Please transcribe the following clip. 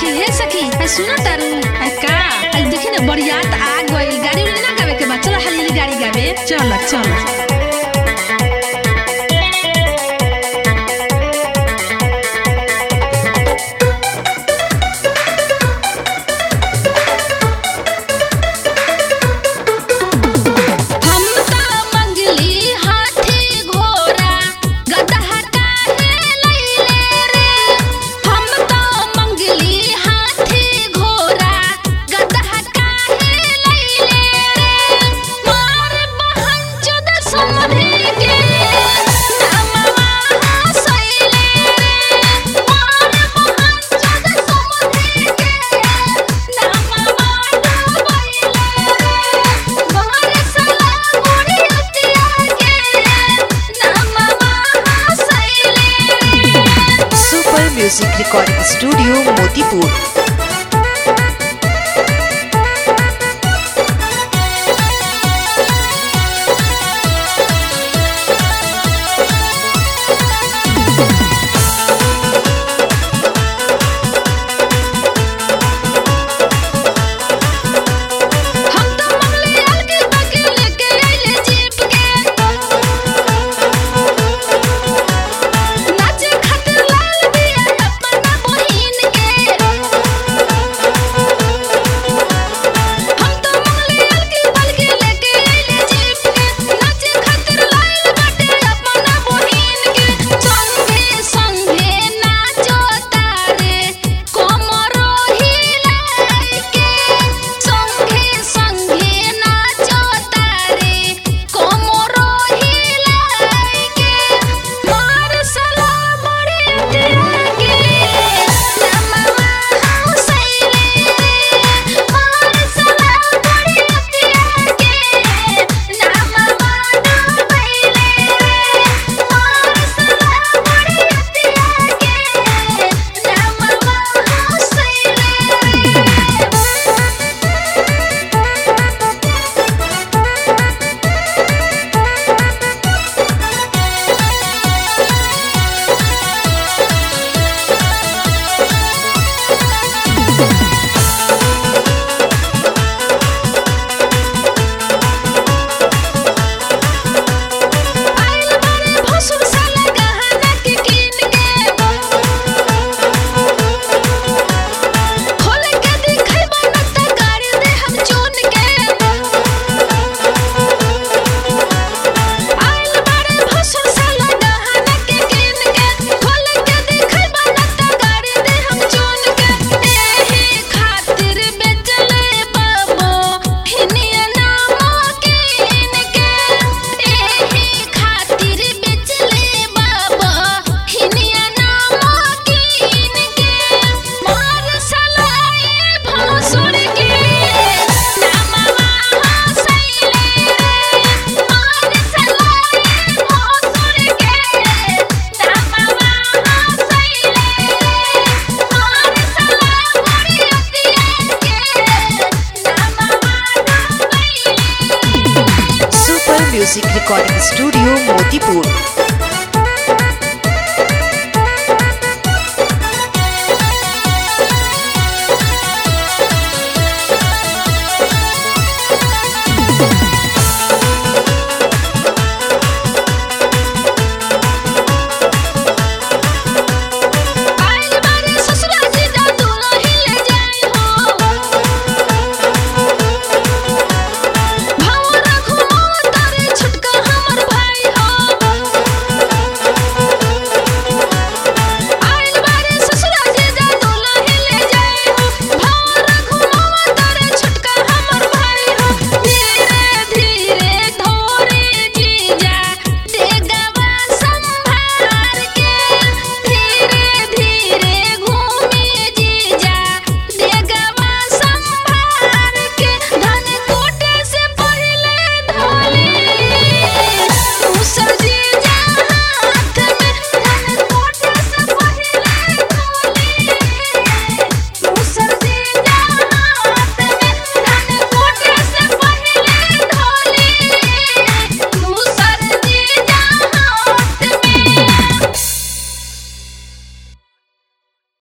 सखी हे सखी है सुनो तारू है का आज देखी ना बरियात आ गई गाड़ी उड़ी ना गावे के बा चलो हाली गाड़ी गावे चल चल हम त मंगली हाथी घोड़ा गदहा काहे लैले रे हम त मंगली हाथी घोड़ा गदहा काहे लैले रे मार बहन चोद समधे के नामवा हसैले रे मार बहन चोद समधे के नामवा डुबैले रे मार सला बुढ़ी अतिया के नामवा हसैले रे super music recording studio Motipur हम तो मंगली अलगे बगे लेके आइले जीप के नाचे खातिर लाल दिया अपना बहिन के हम तो मंगली अलगे बगे लेके आइले जीप के नाचे खातिर लाल बाटे अपना बहिन के संगे संगे नाचो तारे कोमरो हिलाई के संगे संगे नाचो तारे कोमरो हिलाई के मार सला बड़े तिरंगे नमवा हसैले मार सला बड़े तिरंगे नमवा डुबैले मार सला बड़े तिरंगे नमवा हसैले आइल बारे भसुर साला गहना के कीन के खोल के दिखैबा न त गाड़ी दे हम चुन के आइल बारे भसुर साला गहना के कीन के खोल के दिखैबा न त गाड़ी दे हम चुन के एही खातिर बेचले बाबो हिनिया नाम कीन के एही खातिर बेचले बाबा हिनिया नाम कीन के मार सलाए भसुर के नामवा हसैले मार सलाए भसुर के नामवा हसैले मार सला बुढ़ी अतिया के नामवा डुबैले super music recording studio Motipur